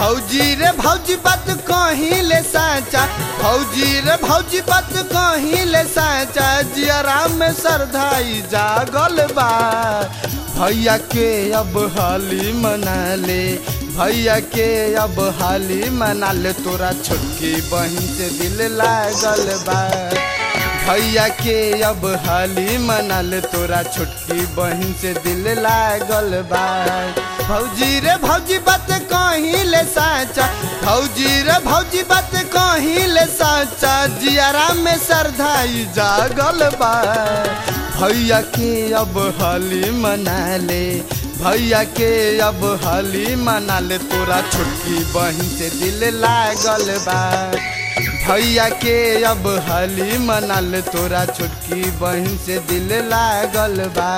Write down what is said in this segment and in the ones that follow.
भौजी रे भौजी बात कहीं ले साचा भौजी रे भौजी बात कहीं ले साचा जियरा में सरधाई जागल बा भैया के अब हाली मना ले भैया के अब हाली मना ले तोरा छोटकी बहन से दिल लागल बा भैया के अब हाली मना ले तोरा छोटकी बहन से दिल लागल बा भौजी रे भौजी बात कहीं ले साचा भौजी रे भौजी बात कहीं ले साचा जियारा में सरधाई जागल बा भैया के अब हाली मना ले भैया के अब हाली मना ले तोरा छोटकी बहन से दिल लागल बा भैया के अब हाली मना ले तोरा छोटकी बहन से दिल लागल बा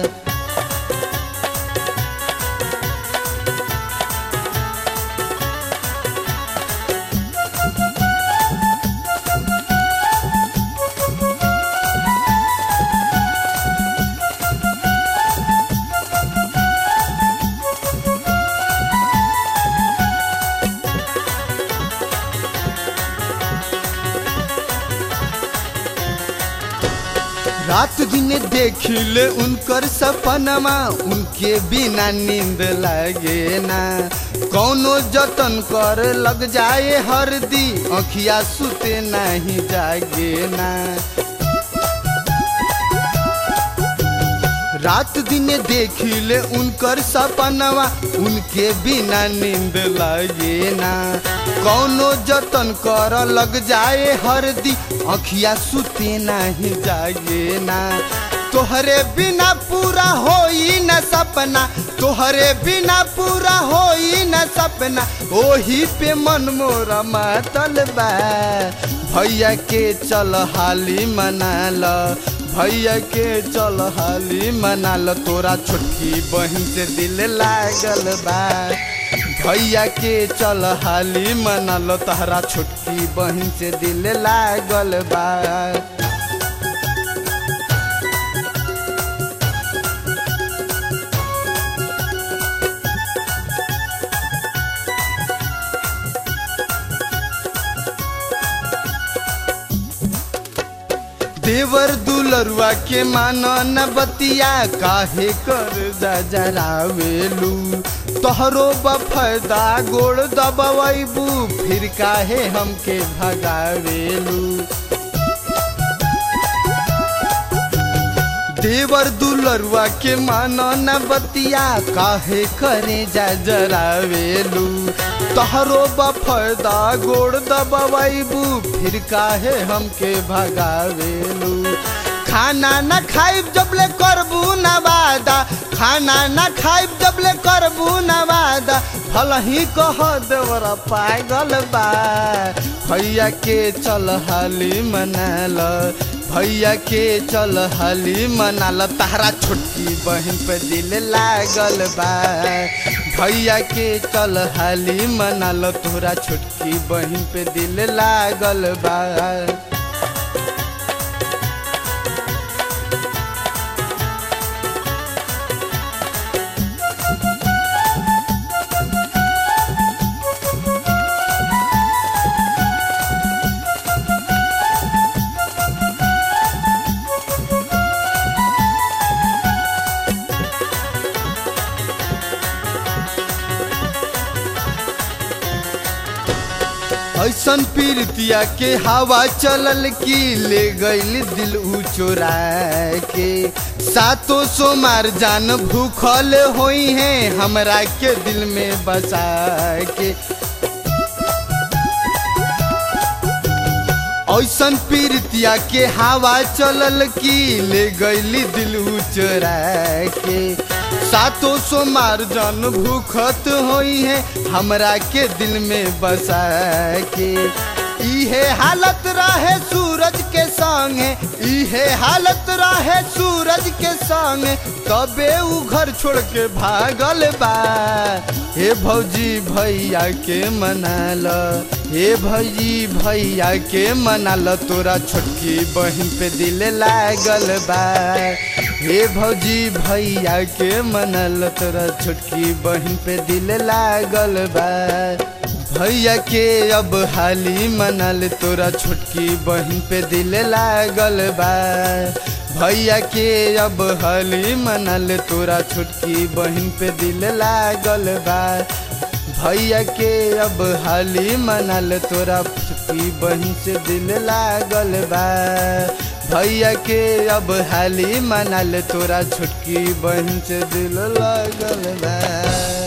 रात दिन देखिले उनकर सपनमा उनके बिना नींद लागे ना कौनो जतन कर लग जाए हरदी अखिया सुते नहीं जागे ना रात दिन देखिले उनकर सपनवा उनके बिना नींद लागे ना कौनो जतन कर लग जाए हरदी अखिया सुते नहीं जागे ना तोहरे बिना पूरा होई न सपना तोहरे बिना पूरा होई न सपना ओही पे मन मोरा मातल बा भैया के चल हाली मना ल भैया के चल हाली मना ल तोरा छोटकी बहन से दिल लागल बा भैया के चल हाली मना ल तहरा छोटकी बहन से दिल लागल बा देवर दुलरुआ के मानो न बतिया काहे कर जरावेलू तोहरो बफदा गोड़ दबवैबू फिर काहे हमके भगावेलू देवर दुलरुआ के मानो न बतिया काहे करे जा जरावेलू तहरो बफदा गोड़ दबवैबू फिर काहे हमके भगावेलू खाना न खाइब जबले करबू न वादा खाना न खाइब जबले करबू न वादा भल ही कह देवरा पागल बा भैया के चल हाली मनाल भैया के चल हाली मनाल तहरा छोटकी बहन पे दिल लागल बा भैया के चल हाली मनाल तोरा छोटकी बहन पे दिल लागल बा ऐसन पीरतिया के हवा चलल की ले गईल दिल ऊ चोरा के सातो सोमार जान भूखल होई है हमरा के दिल में बसा के ऐसन पीरतिया के हवा चलल की ले गईली दिल ऊ चोरा के सातो सोमार जन भूखत होई है हमरा के दिल में बसा के इहे हालत रहे सूरज के संगे इहे हालत रहे सूरज के संगे तबे उ घर छोड़ के भागल बा हे भौजी भैया के मनाल हे भौजी भैया के मनाल तोरा छोटकी बहन पे दिल लागल बा हे भौजी भैया के मनाल तोरा छोटकी बहन पे दिल लागल बा भैया के अब हाली मनल तोरा छोटकी बहन पे दिल लागल बा भैया के अब हाली मनल तोरा छोटकी बहन पे दिल लागल बा भैया के अब हाली मनल तोरा छोटकी बहन से दिल लागल बा भैया के अब हाली मनल तोरा छोटकी बहन से दिल लागल बा